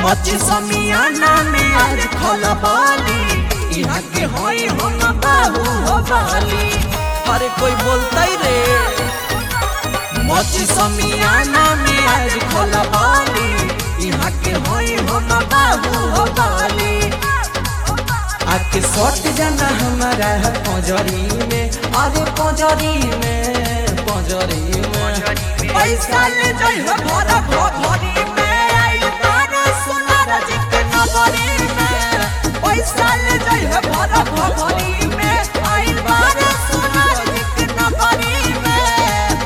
मची समियाना में आज खलबाली यहाँ के होई हम बाबू हो बाली अरे कोई बोलता ही रे मची समियाना में आज खलबाली यहाँ के होई हम बाबू हो बाली आके सट जाना हमारा है पंजरी में अरे पंजरी में पंजरी में पैसा ले जाई है भरा भरी में आई तारा सोनार जी के नगरी में पैसा ले जाई है भरा भरी में आई तारा सोनार जी के नगरी में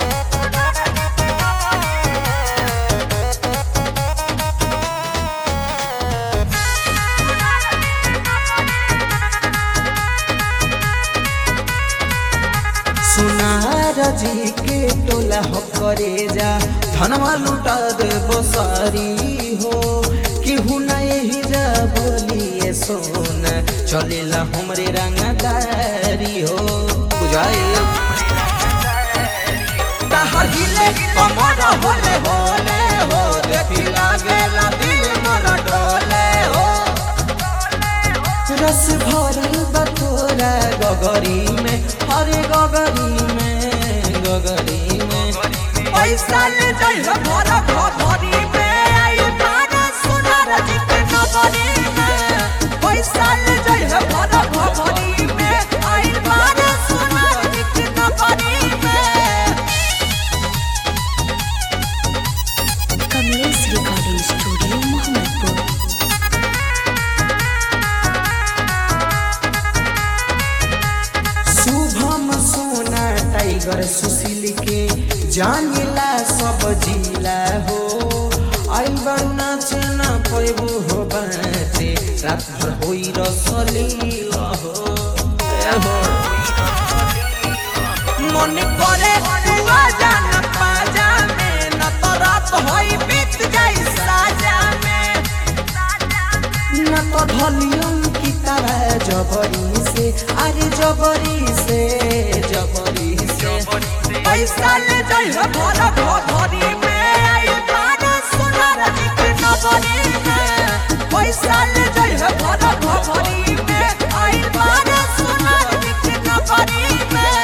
सुनार जी के टोला हो करे जा धनवा लुटा दे बसारी हो केहू ना यही जा बोलिए सोन चलेला हमरे रंगदारी हो बुझाए ताहर हिले कमर होले होले हो देखी लागेला दिल मोरा डोले हो रस भरल बतोरा गगरी में हरे गगरी में गगरी में पैसा ले जाई है भरा भरी में आई तारा सोनार जी के नगरी में पैसा ले जाई है भरा भरी में आई तारा सोनार जी के नगरी में Kamlesh recording studio Mohammadpur Shubham Sona tiger Sushil के जानिला सब जिला हो आई बड़ नाचे ना पैबू हो बाचे रात भर होई रसलीला हो ए हो मन करे दुआ जान पाजा में न तो रात होई बीत जाई साजा में न तो धलियम की तरह जबरी से अरे जबरी से जबरी से पैसा ले जाई है भरा भरी में आई तारा सोनार जी के नगरी में पैसा ले जाई है भरा भरी में आई तारा सोनार जी के नगरी में